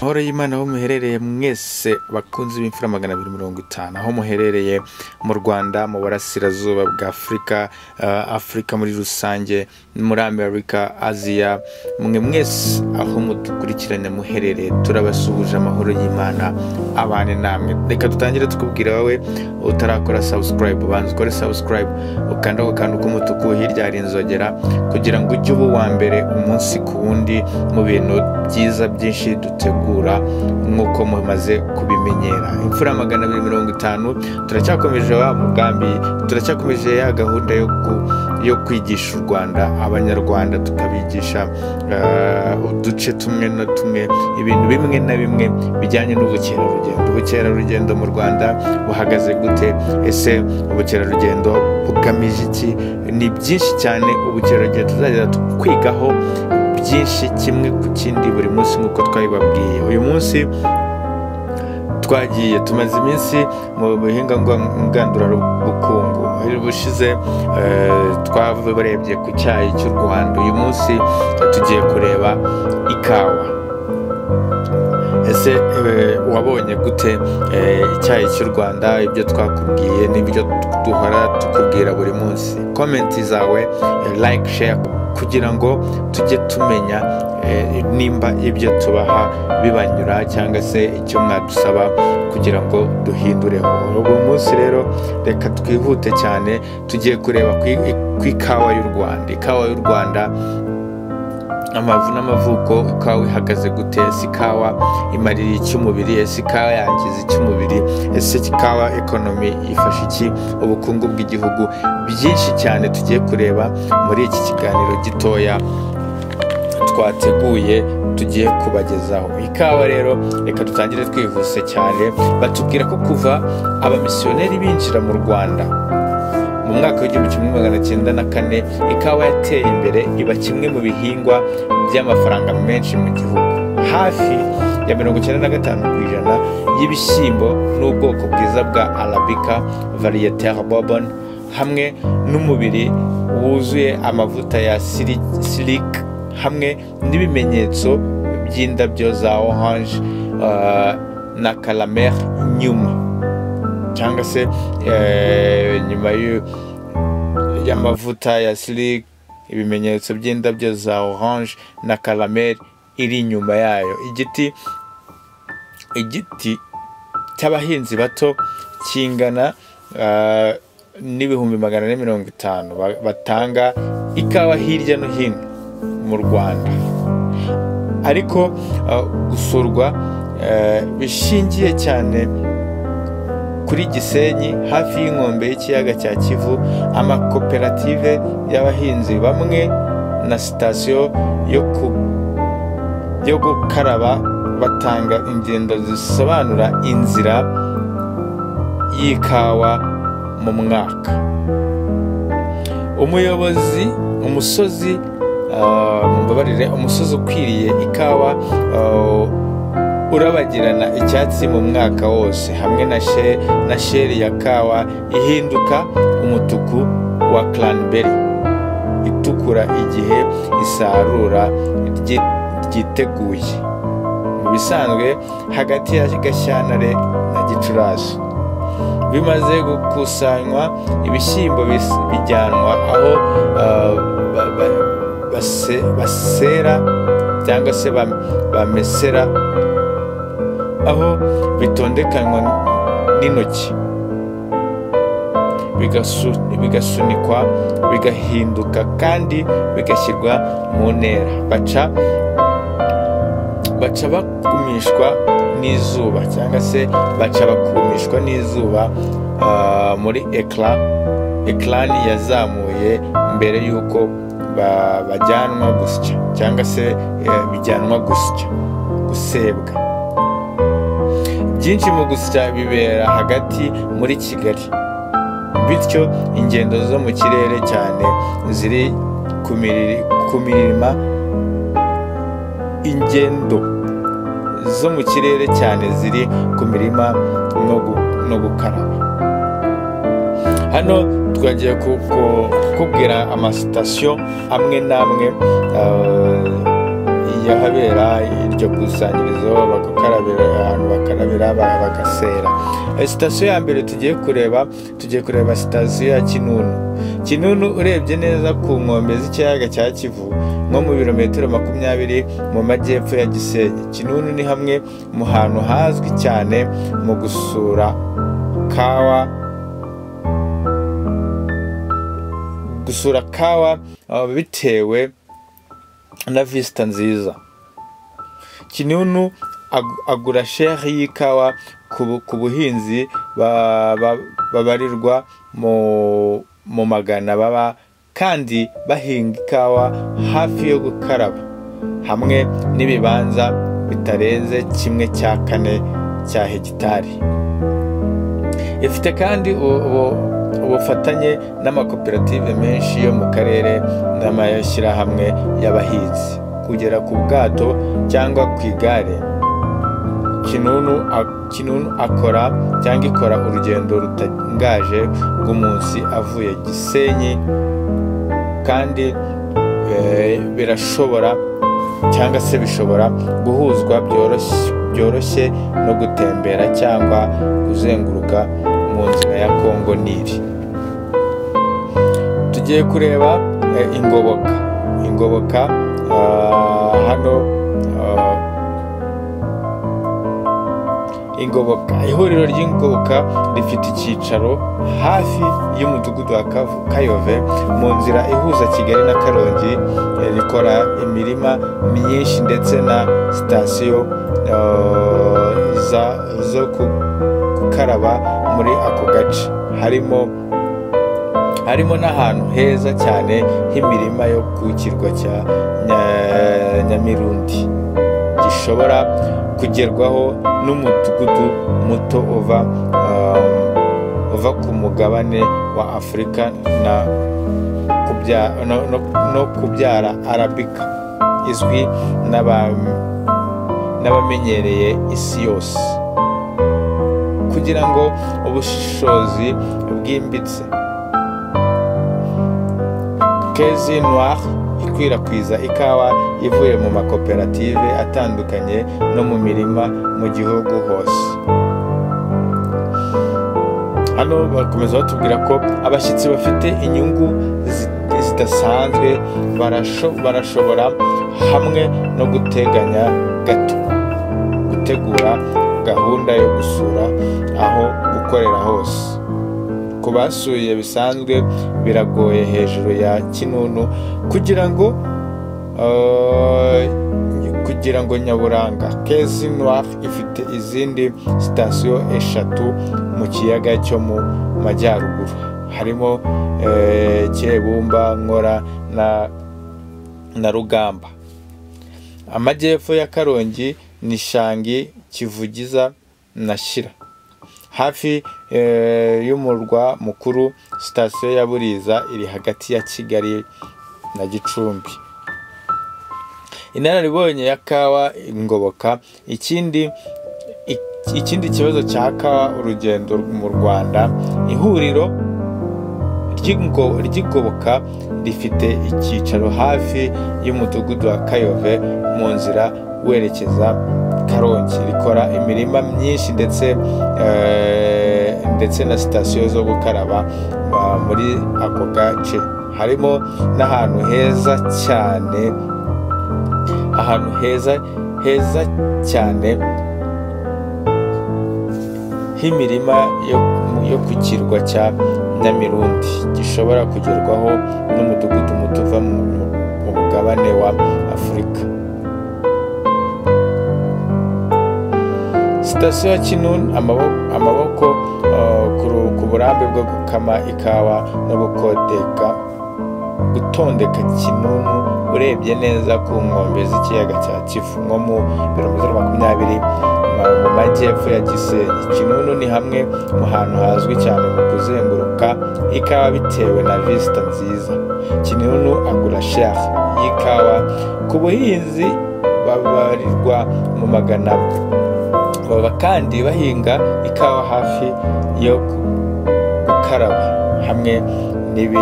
amahoro y'imana aho muherereye mwese bakunze b'imfura magana abiri mirongo itanu aho muherereye mu rwanda mu burasirazuba bwa afurika eh, afurika muri rusange muri amerika aziya mwe mwese aho mudukurikirana muherereye turabasuhuje amahoro y'imana abane namwe reka dutangire tukubwira wowe utarakora sabusikarayibu banza ukore sabusikarayibu ukanda ku kantu k'umutuku hirya hari inzogera kugira ngo ujye uba uwa mbere umunsi ku wundi mu bintu byiza byinshi dutegura nk'uko mumaze kubimenyera imfura magana abiri mirongo itanu turacyakomeje wa mugambi turacyakomeje ya gahunda yo ku- yo kwigisha u rwanda abanyarwanda tukabigisha eh, uduce tumwe na tumwe ibintu bimwe na bimwe bijyanye n'ubukerarugendo ubukerarugendo mu rwanda buhagaze gute ese ubukerarugendo bugamije iki ni byinshi cyane ubukerarugendo tuzagera kwigaho byinshi kimwe ku kindi buri munsi nk'uko twabibabwiye uyu munsi twagiye tumaze iminsi mu buhinga ngwa- ngandurabukungu bushize twabarebye ku cyayi cy'u rwanda uyu munsi tugiye kureba ikawa ese eh, wabonye gute eh, icyayi cy'u rwanda ibyo twakubwiye n'ibyo duhora tukubwira buri munsi komenti zawe eh, like share kugira ngo tujye tumenya eh, nimba ibyo tubaha bibanyura cyangwa se icyo mwadusaba kugira ngo duhindure uwo munsi rero reka twihute cyane tugiye kureba ku i- ku ikawa y'u rwanda ikawa y'u rwanda amavu n'amavuko ikawa ihagaze gute ese ikawa imarira iki umubiri ese ikawa yangiza iki umubiri ese ikawa ekonomi ifasha iki ubukungu bw'igihugu byinshi cyane tugiye kureba muri iki kiganiro gitoya twateguye tugiye kubagezaho ikawa rero reka dutangire twihuse cyane batubwira ko kuva abamisiyoneri binjira mu rwanda mu mwaka w'igihumbi kimwe magana cyenda na kane ikawa yateye imbere iba kimwe mu bihingwa by'amafaranga menshi mu gihugu hafi ya mirongo icyenda na gatanu ku ijana y'ibishyimbo n'ubwoko bwiza bwa arabika varietare bourbon hamwe n'umubiri wuzuye amavuta ya silike hamwe n'ibimenyetso by'indabyo za orange uh, na caramel nyuma cyangwa se eh, nyuma y'u- y'amavuta ya silik ibimenyetso by'indabyo za orange na karamel iri inyuma yayo igiti igiti cy'abahinzi bato kingana ah, n'ibihumbi magana ane mirongo itanu ba- batanga ikawa hirya no hino mu rwanda ariko ah, gusurwa eh, bishingiye cyane kuri Gisenyi hafi y'inkombe y'ikiyaga cya Kivu amakoperative y'abahinzi bamwe na sitasiyo yo ku yo gukaraba batanga ingendo zisobanura inzira y'ikawa mu mwaka umuyobozi umusozi ah, mumbabarire umusozi ukwiriye ikawa ah, urabagirana icyatsi mu mwaka wose hamwe na she na sheri ya kawa ihinduka umutuku wa cranberry itukura igihe isarura ryi- ryiteguye mu bisanzwe hagati ya gashyantare na gicurasi bimaze gukusanywa ibishyimbo bis- bijyanwa aho ah, ba- ba- base- basera cyangwa se bam- bamesera aho bitondekanywa n'intoki bigasu- bigasunikwa bigahinduka kandi bigashyirwa mu ntera baca baca bakumishwa n'izuba cyangwa se baca bakumishwa n'izuba ah, muri ekara ekarani yazamuye mbere y'uko ba- bajyanwa gusya cyangwa se eh, bijyanwa gusya gusebwa byinshi mu gusya bibera hagati muri kigali bityo ingendo zo mu kirere cyane ziri ku miri- ku mirima ingendo zo mu kirere cyane ziri ku mirima no gu- no gukaraba hano twagiye ku- ku- kukubwira amasitasiyo amwe n'amwe eh, y'ahabera iryo kusanyirizo bagakarabira ahantu bakarabira ba- bagasera Eh, sitasiyo ya mbere tugiye kureba tugiye kureba sitasiyo ya kinunu kinunu urebye neza ku nkombe z'ikiyaga cya kivu nko mu birometero makumyabiri mu majyepfo ya gisenyi kinunu ni hamwe mu hantu hazwi cyane mu gusura kawa gusura kawa uh, bitewe na visita nziza kinunu ag- agura sheri y'ikawa ku bu- ku buhinzi ba- ba- babarirwa mu mu magana baba kandi bahinga ikawa hafi yo gukaraba hamwe n'ibibanza bitarenze kimwe cya kane cya hegitari ifite kandi u- u- ubufatanye n'amakoperative menshi yo mu karere n'amashyirahamwe y'abahinzi kugera ku bwato cyangwa ku igare kinunu, a- kinunu akora cyangwa ikora urugendo rutangaje rw'umunsi avuye gisenyi kandi eh, birashobora cyangwa se bishobora guhuzwa byoroshye- byoroshye no gutembera cyangwa kuzenguruka mu nzira ya kongo nili tugiye kureba eh, ingoboka ingoboka ah, hano ah, ingoboka ihuriro ry'ingoboka rifite icyicaro hafi y'umudugudu wa Kavu- kayove mu nzira ihuza kigali na karongi eh, rikora imirima myinshi ndetse na sitasiyo eh, za- zo ku- gukaraba muri ako gace harimo harimo n'ahantu heza cyane h'imirima yo ku kirwa cya Nya- nyamirundi gishobora kugerwaho n'umudugudu muto uva um, uva ku mugabane wa afurika na kubya- no- no- no kubyara arabika izwi n'aba- n'abamenyereye isi yose kugira ngo ubushishozi bwimbitse kezi noir ikwirakwiza ikawa ivuye mu makoperative atandukanye no mu mirima mu gihugu hose hano bakomeza batubwira ko abashyitsi bafite inyungu zi- zidasanzwe barasho- barashobora hamwe no guteganya gato gutegura gahunda yo gusura aho gukorera hose ku basuye bisanzwe biragoye hejuru ya kinunu kugira ngo eh, kugira ngo nyaburanga kezi noir ifite izindi sitasiyo eshatu mu kiyaga cyo mu majyaruguru harimo eh, kibumba nkora na na rugamba amajyepfo ya karongi ni shangi kivugiza na shira hafi eh, y'umurwa mukuru sitasiyo ya buriza iri hagati ya kigali na gicumbi inararibonye ya kawa ingoboka ikindi ik- ikindi kibazo cya kawa urugendo mu rwanda ihuriro ry'ingo- ry'igoboka rifite icyicaro hafi y'umudugudu wa kayove mu nzira werekeza karongi rikora imirima myinshi ndetse eh, ndetse na sitasiyo zo gukaraba ah, muri ako gace harimo n'ahantu heza cyane ahantu heza heza cyane h'imirima yo, yo ku kirwa cya nyamirundi gishobora kugerwaho n'umudugudu muto uva mu mu mugabane wa afurika sitasiyo ya kinuni amaboko, amaboko eh, ku ru- ku burambe bwo gukama ikawa no gukodeka gutondeka kinunu urebye neza ku nkombe z'ikiyaga cya kivu nko mu birometero makumyabiri ma- mu majyepfo ya gisenyi kinunu ni hamwe mu hantu hazwi cyane mu kuzenguruka ikawa bitewe na visita nziza kinunu agura sheri y'ikawa ku buhinzi babarirwa mu magana baba kandi bahinga ikawa hafi yo gukaraba hamwe n'ibi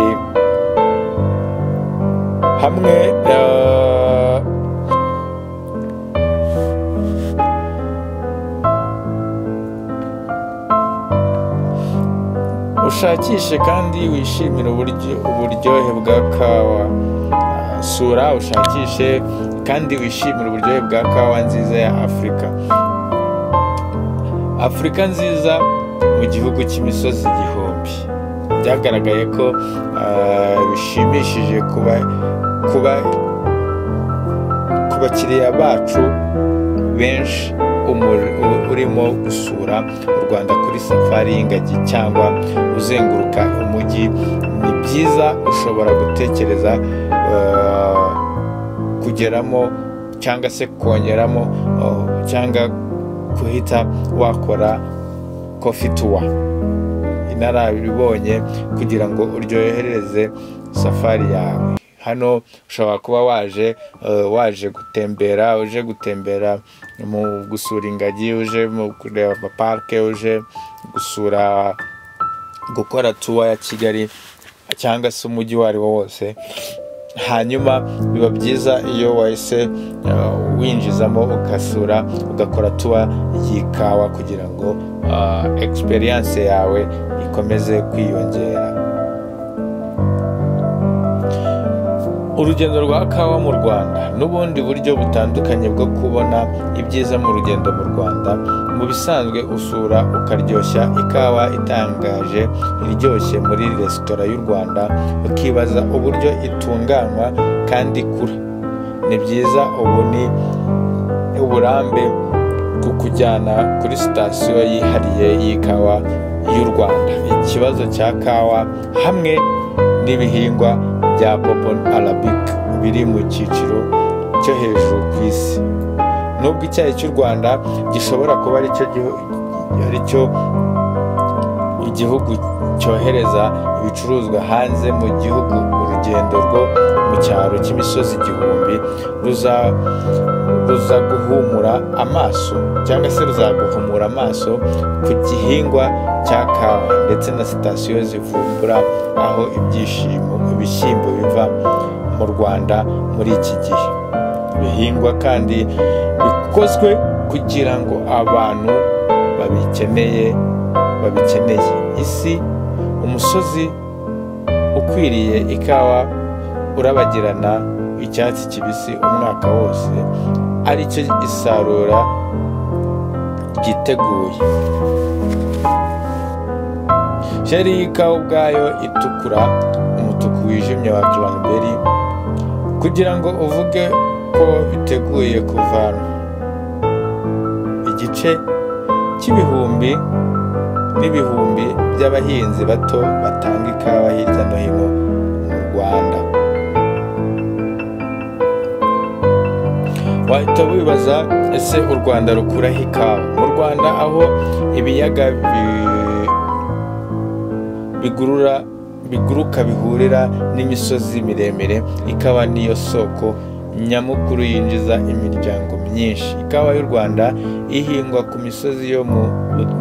hamwe eh, ushakishe kandi wishimire uburyo uburyohe bwa kawa Ah, sura ushakishe kandi wishimire uburyohe bwa kawa nziza ya afurika afurika nziza mu gihugu cy'imisozi igihumbi byagaragaye ko ah, bishimishije kuba kuba ku bakiriya bacu benshi umur- u- urimo gusura u rwanda kuri safari y'ingagi cyangwa uzenguruka umujyi ni byiza ushobora gutekereza eh, kugeramo cyangwa se kongeramo oh, cyangwa guhita wakora kofi tuwa inarabibonye kugira ngo uryohereze safari yawe hano ushobora kuba waje eh, waje gutembera uje gutembera mu gusura ingagi uje mu kureba amaparike uje gusura gukora tuwa ya kigali cyangwa se umujyi uwo ari wo wose hanyuma biba byiza iyo wahise eh, winjizamo ugasura ugakora tuwa y'ikawa kugira ngo eh, experience yawe ikomeze kwiyongera urugendo rwa kawa mu rwanda n'ubundi buryo butandukanye bwo kubona ibyiza mu rugendo mu rwanda mu bisanzwe usura ukaryoshya ikawa itangaje iryoshye muri resitora y'u rwanda ukibaza uburyo itunganywa kandi ikura ni byiza ubu ni uburambe kukujyana kuri sitasiyo yihariye y'ikawa y'u Rwanda ikibazo cya kawa hamwe n'ibihingwa bya popon arabic biri mu cyiciro cyo hejuru ku isi nubwo icyayi cy'u Rwanda gishobora kuba aricyo gihu- aricyo igihugu cyohereza ibicuruzwa hanze mu gihugu urugendo rwo mu cyaro cy'imisozi igihumbi ruza ruza guhumura amaso cyangwa se ruzaguhumura amaso ku gihingwa cya kawa ndetse na sitasiyo zivumbura aho ibyishimo ibishyimbo biva mu rwanda muri iki gihe bihingwa kandi bikozwe kugira ngo abantu babikeneye babikeneye isi umusozi ukwiriye ikawa urabagirana icyatsi kibisi umwaka wose aricyo isarura ryiteguye sheri y'ikawa ubwayo itukura umutuku wijimye wa cranberry kugira ngo uvuge ko biteguye kuvanwa igice cy'ibihumbi n'ibihumbi by'abahinzi bato batanga ikawa hirya no hino mu rwanda wahita wibaza ese u rwanda rukuraho ikawa mu rwanda aho ibiyaga bi- bigurura biguruka bihurira n'imisozi miremire ikawa niyo soko nyamukuru yinjiza imiryango myinshi ikawa y'u rwanda ihingwa ku misozi yo mu,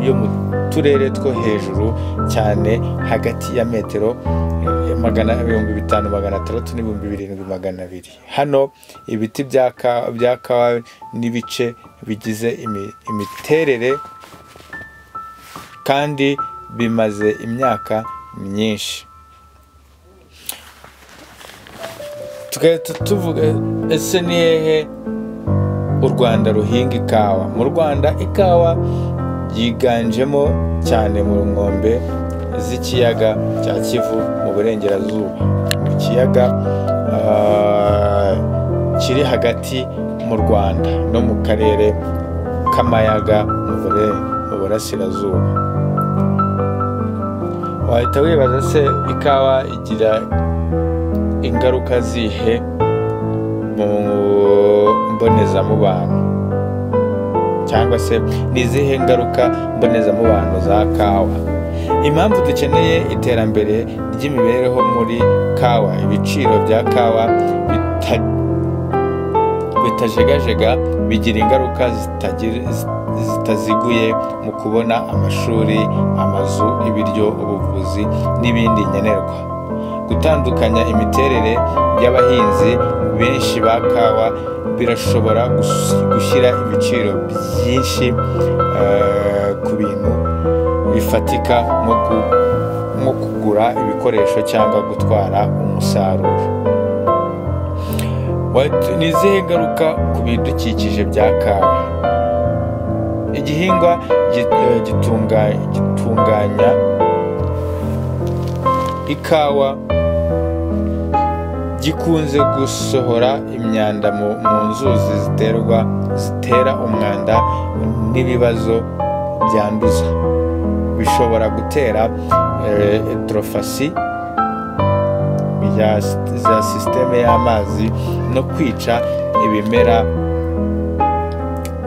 yo mu turere two hejuru cyane hagati ya metero eh, magana ibihumbi bitanu magana atandatu n'ibihumbi birindwi magana abiri hano ibiti bya ka- bya kawa n'ibice bigize imi- imiterere kandi bimaze imyaka myinshi tugahita tuvuga ese ni hehe u rwanda ruhinga ikawa mu rwanda ikawa yiganjemo cyane mu nkombe z'ikiyaga cya kivu mu burengerazuba mu kiyaga ah, kiri hagati mu rwanda no mu karere k'amayaga mu bure- mu burasirazuba wahita wibaza se ikawa igira ingaruka zihe mu mbonezamubano cyangwa se ni izihe ngaruka mbonezamubano za kawa impamvu dukeneye iterambere ry'imibereho muri kawa ibiciro bya kawa bita- bitajegajega bigira ingaruka zitagira- zitaziguye mu kubona amashuri amazu ibiryo ubuvuzi n'ibindi nkenerwa gutandukanya imiterere y'abahinzi benshi ba kawa birashobora gus- gushyira ibiciro byinshi eh, ku bintu bifatika nko ku- nko kugura ibikoresho cyangwa gutwara umusaruro ni izihe ngaruka ku bidukikije bya kawa igihingwa gitunganya ikawa gikunze gusohora imyanda mu nzuzi ziterwa zitera umwanda n'ibibazo byanduza bishobora gutera etorofasi za sisiteme y'amazi no kwica ibimera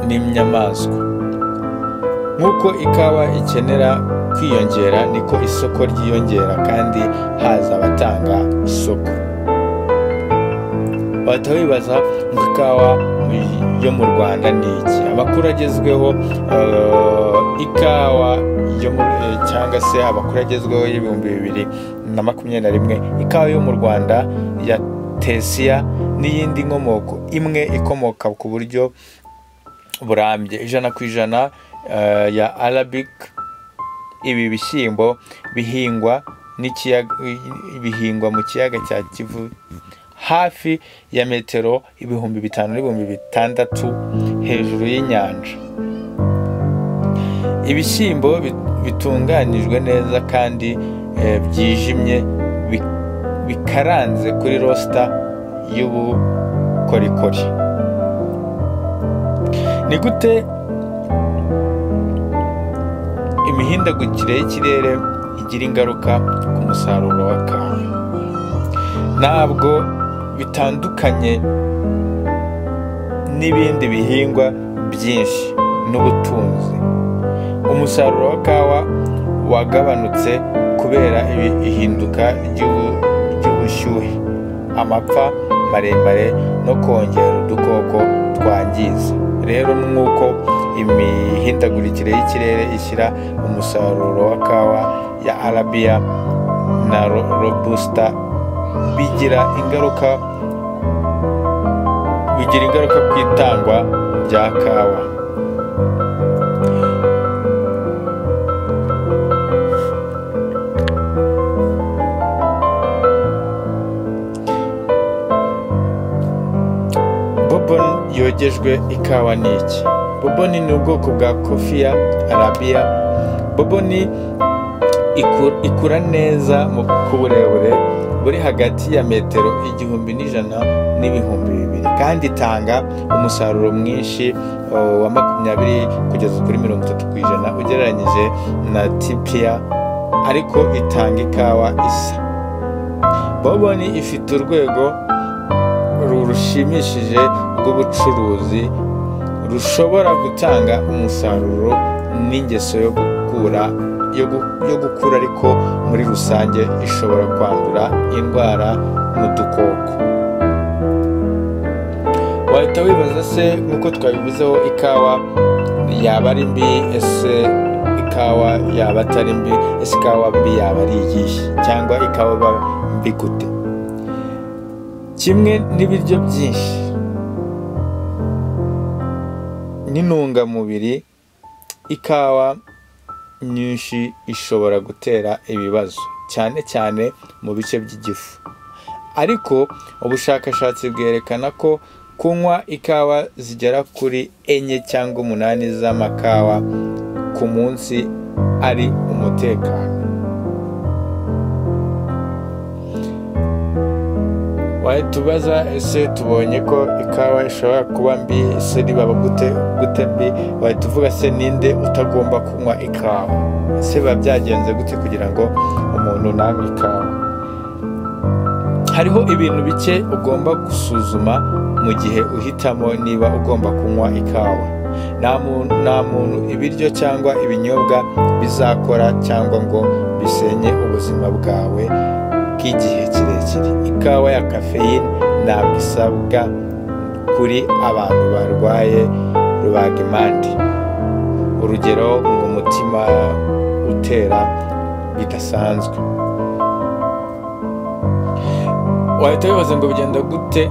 n'inyamaswa nk'uko ikawa ikenera kwiyongera niko isoko ryiyongera kandi haza abatanga isoko bahita wibaza ngo ikawa yo mu rwanda ni iki amakuru agezweho ikawa yo cyangwa se amakuru agezweho y'ibihumbi bibiri na makumyabiri na rimwe ikawa yo mu rwanda ya tesiya n'iyindi nkomoko imwe ikomoka ku buryo burambye ijana ku ijana ya arabic ibi bishyimbo bihingwa bihingwa mu kiyaga cya kivu hafi ya metero ibihumbi bitanu n'ibihumbi bitandatu hejuru y'inyanja ibishyimbo bitunganijwe neza kandi byijimye bikaranze kuri rosita y'ubukorikori ni gute imihindagukire y'ikirere igira ingaruka ku musaruro wa kawa ntabwo bitandukanye n'ibindi bihingwa byinshi n'ubutunzi umusaruro wa kawa wagabanutse kubera ihinduka ry'ubushyuhe amapfa maremare no kongera udukoko twangiza rero nk'uko imihindagurikire y'ikirere ishyira umusaruro wa kawa ya arabiya na robusita bigira ingaruka bigira ingaruka ku itangwa rya kawa boboni yogejwe ikawa ni iki boboni ni ubwoko bwa kofiya arabiya boboni ikura neza ku burebure buri hagati ya metero igihumbi n'ijana n'ibihumbi bibiri kandi itanga umusaruro mwinshi wa makumyabiri kugeza kuri mirongo itatu ku ijana ugereranyije na tipiya ariko itanga ikawa isa boboni ifite urwego rushimishije rw'ubucuruzi rushobora gutanga umusaruro n'ingeso yo gukura yo gukura ariko muri rusange ishobora kwandura indwara n'udukoko wahita wibaza se nk'uko twabivuzeho ikawa yaba ari mbi ese ikawa yaba atari mbi ese ikawa mbi yaba ari iyihe cyangwa ikawa mbi gute kimwe n'ibiryo byinshi n'intungamubiri ikawa nyinshi ishobora gutera ibibazo cyane cyane mu bice by'igifu ariko ubushakashatsi bwerekana ko kunywa ikawa zigera kuri enye cyangwa umunani z'amakawa ku munsi ari umutekano wahita ubaza ese tubonye ko ikawa ishobora kuba mbi ese ribaba gute gute mbi wahita uvuga se ninde utagomba kunywa ikawa ese biba byagenze gute kugira ngo umuntu nanywe ikawa hariho ibintu bike ugomba gusuzuma mu gihe uhitamo niba ugomba kunywa ikawa nta muntu ibiryo cyangwa ibinyobwa bizakora cyangwa ngo bisenye ubuzima bwawe bw'igihe kirekire ikawa ya kafeyine ntabwo isabwa kuri abantu barwaye rubagimpande urugero ngo umutima utera bidasanzwe wahita wibaza ngo bigenda gute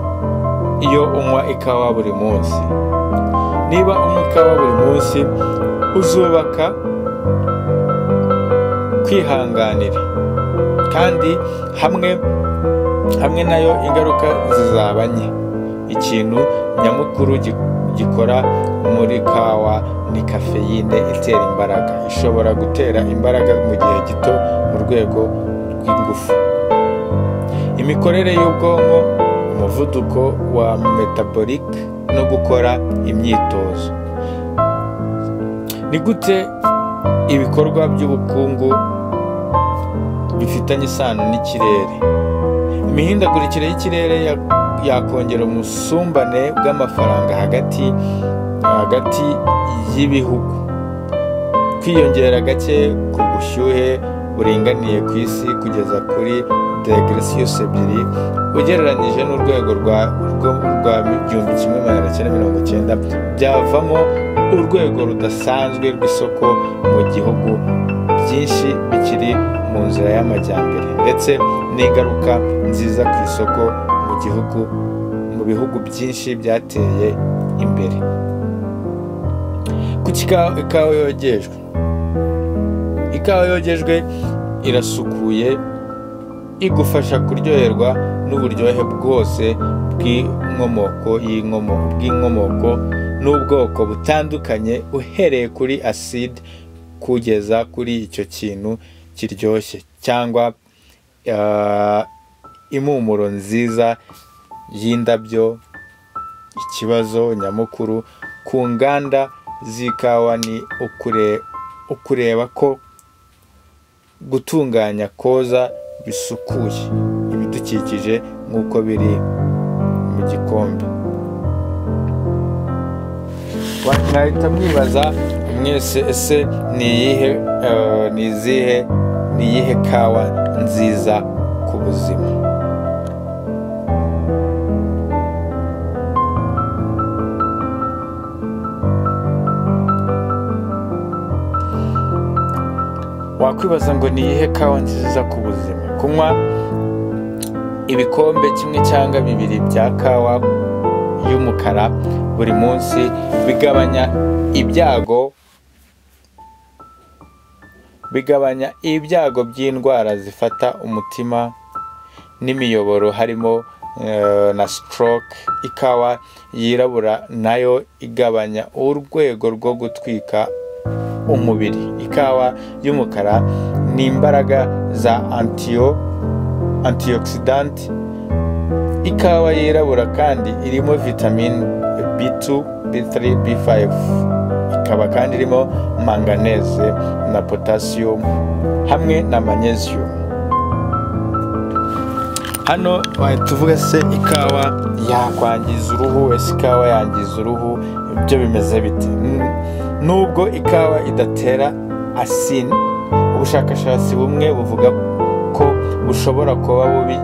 iyo unywa ikawa buri munsi niba unywa ikawa buri munsi uzubaka kwihanganira kandi hamwe hamwe nayo ingaruka zizaba nke ikintu nyamukuru gi- gikora muri kawa ni kafeyine itera imbaraga ishobora gutera imbaraga mu gihe gito mu rwego rw'ingufu imikorere y'ubwonko umuvuduko wa metabolike no gukora imyitozo ni gute ibikorwa by'ubukungu bifitanye isano n'ikirere imihindagurikire y'ikirere ya- yakongera umusumbane bw'amafaranga hagati hagati y'ibihugu kwiyongera gake ku bushyuhe buringaniye ku isi kugeza kuri degresius ebyiri ugereranyije n'urwego rwa rwo- rwa igihumbi kimwe magana cyenda mirongo icyenda byavamo urwego rudasanzwe rw'isoko mu gihugu byinshi bikiri mu nzira y'amajyambere ndetse n'ingaruka nziza ku isoko mu gihugu mu bihugu byinshi byateye imbere kuki ikawa ikawa yogejwe ikawa yogejwe irasukuye igufasha kuryoherwa n'uburyohe bwose bw'inkomoko y'inkomoko bw'inkomoko n'ubwoko butandukanye uhereye kuri acide kugeza kuri icyo kintu kiryoshye cyangwa ah, impumuro nziza y'indabyo ikibazo nyamukuru ku nganda z'ikawa ni ukure- ukureba ko gutunganya koza bisukuye ibidukikije nk'uko biri mu gikombe Wa- mwahita mwibaza mwese ese ni iyihe eh, ni izihe ni iyihe kawa nziza ku buzima wakwibaza ngo ni iyihe kawa nziza ku buzima kunywa ibikombe kimwe cyangwa bibiri bya kawa y'umukara buri munsi bigabanya ibyago bigabanya ibyago by'indwara zifata umutima n'imiyoboro harimo eh, na stroke ikawa yirabura nayo igabanya urwego rwo gutwika umubiri ikawa y'umukara ni imbaraga za antiyo antioxidant ikawa yirabura kandi irimo vitamine b2 b3 b5 ikaba kandi irimo manganese na potassium hamwe na magnesium hano wahita tuvuga se ikawa yakwangiza uruhu ese ikawa yangiza uruhu ibyo bimeze bite Mm, nubwo ikawa idatera asini ubushakashatsi bumwe buvuga ko bushobora kuba bubi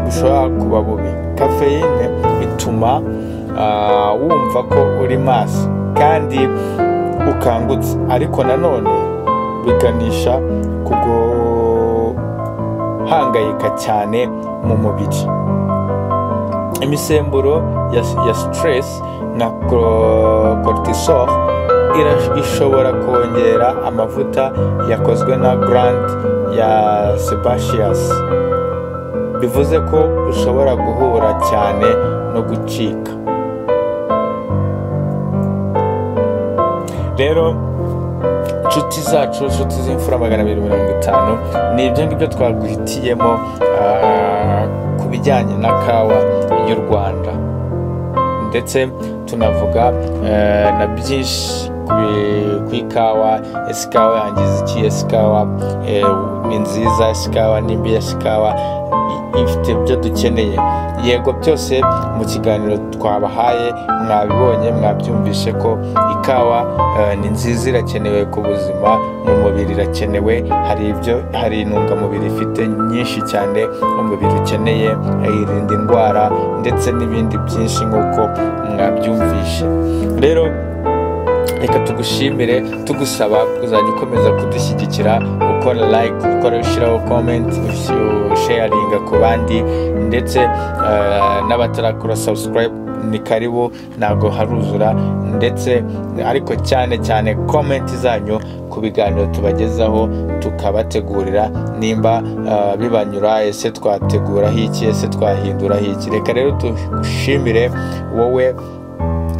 bushobora kuba bubi kafeyine ituma ah, wumva ko uri maso kandi ukangutse ariko nanone biganisha ku guhangayika cyane mu mubiri imisemburo ya, ya stress nka cor- cortisol ira- ishobora kongera amavuta yakozwe na grant ya sebaceous bivuze ko ushobora guhura cyane no gucika rero inshuti zacu inshuti z'imfura magana abiri mirongo itanu ni ibyo ngibyo twaguhitiyemo ah, ku bijyanye na kawa y'u rwanda ndetse tunavuga eh, na byinshi ku bi- ku ikawa ese ikawa yangiza iki ese ikawa eh, ni nziza ese ikawa ni mbi ese ikawa i- ifite ibyo dukeneye yego byose mu kiganiro twabahaye mwabibonye mwabyumvishe ko ikawa eh, ni nziza irakenewe ku buzima mu mubiri irakenewe hari ibyo hari intungamubiri ifite nyinshi cyane umubiri ukeneye eh, irinda indwara ndetse n'ibindi byinshi nk'uko mwabyumvishe rero reka tugushimire tugusaba kuzajya ukomeza kudushyigikira ukora like ukora ushyiraho comment usharinga ku bandi ndetse eh, n'abatarakora subscribe ni karibu ntabwo haruzura ndetse ariko cyane cyane komenti zanyu ku biganiro tubagezaho tukabategurira nimba ah, bibanyura ese twateguraho iki ese twahinduraho iki reka rero dushimire wowe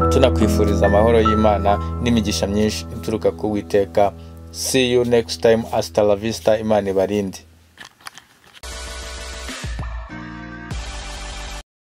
tunakwifuriza amahoro y'imana n'imigisha myinshi ituruka ku witeka see you next time hasta la vista imana ibarinde